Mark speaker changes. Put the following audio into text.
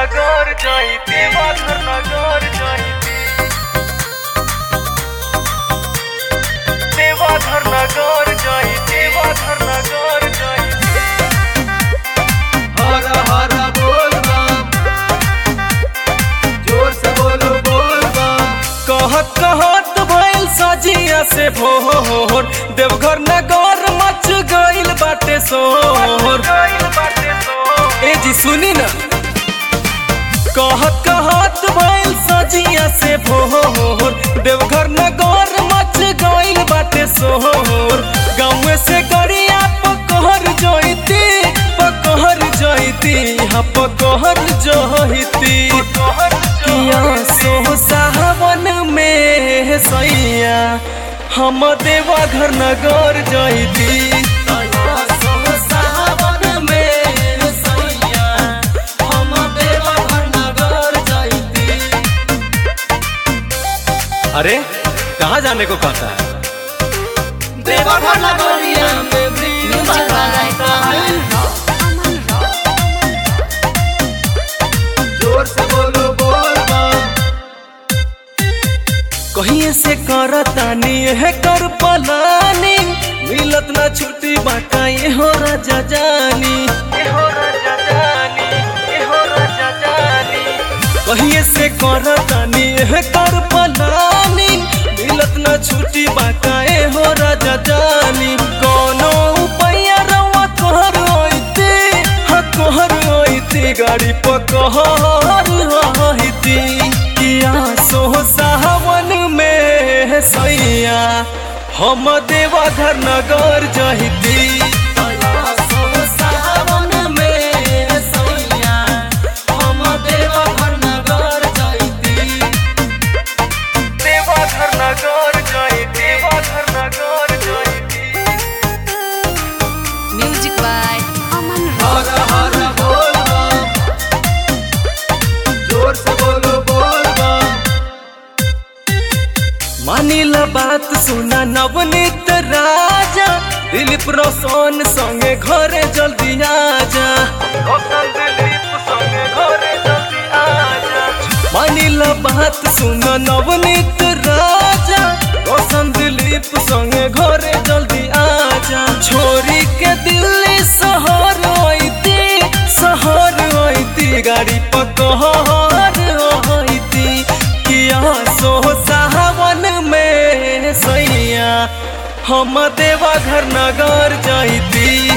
Speaker 1: नगर जाई देवघर नगर जाई देवघर नगर जाई देवघर नगर जाई
Speaker 2: हर हर बोल बम जोर से बोलो बोल बम
Speaker 1: कहत कहत भइल सजिया से भोर देवघर नगर मच गइल बाटे सोर ए जी सुनी ना कहत कहत भइल सजिया से भोर देवघर नगर मच गइल बाटे सोर गाँव से गड़िया पकहर जइती पकहर जइती हाँ पकहर जइती किया सो सावन में सैया हम देवघर नगर जइती
Speaker 2: सावन में सैया हम देवघर नगर जाइती
Speaker 1: अरे कहाँ जाने को कहता है
Speaker 2: देवघर नगरिया में भीड़ लगता है जोर से बोलो बोल बम
Speaker 1: कहीं से करतानी है कर पलानी मिलत ना छुट्टी बाटा ये हो राजा जानी ये हो राजा जानी ये हो राजा जानी कहीं से करतानी है कर पलानी मिलत ना छुट्टी बाटा ये हो राजा जानी कोनो उपाय रवा कहर होइते हाँ कहर होइते गाड़ी पकहर होइती किया सो सावन में सैया हम देवघर नगर जहिती
Speaker 2: सावन में सैया हम देवघर नगर जाइती
Speaker 1: देवघर नगर जय देवघर नगर जयती
Speaker 3: Music by Aman
Speaker 2: हर हर बोल बम जोर से बोलो बोल बम
Speaker 1: मानिला बात सुना नवनीत राजा दिलीप रोशन संगे घरे जल्दी आजा रोशन दिलीप संगे घरे जल्दी आजा मानिला बात सुना नवनीत राजा रोशन दिलीप संगे घरे जल्दी आजा छोरी के दिल्ली शहर आईती शहर आईती गाड़ी पकहर आईती किया सो सावन में सैया हम देवघर नगर जइती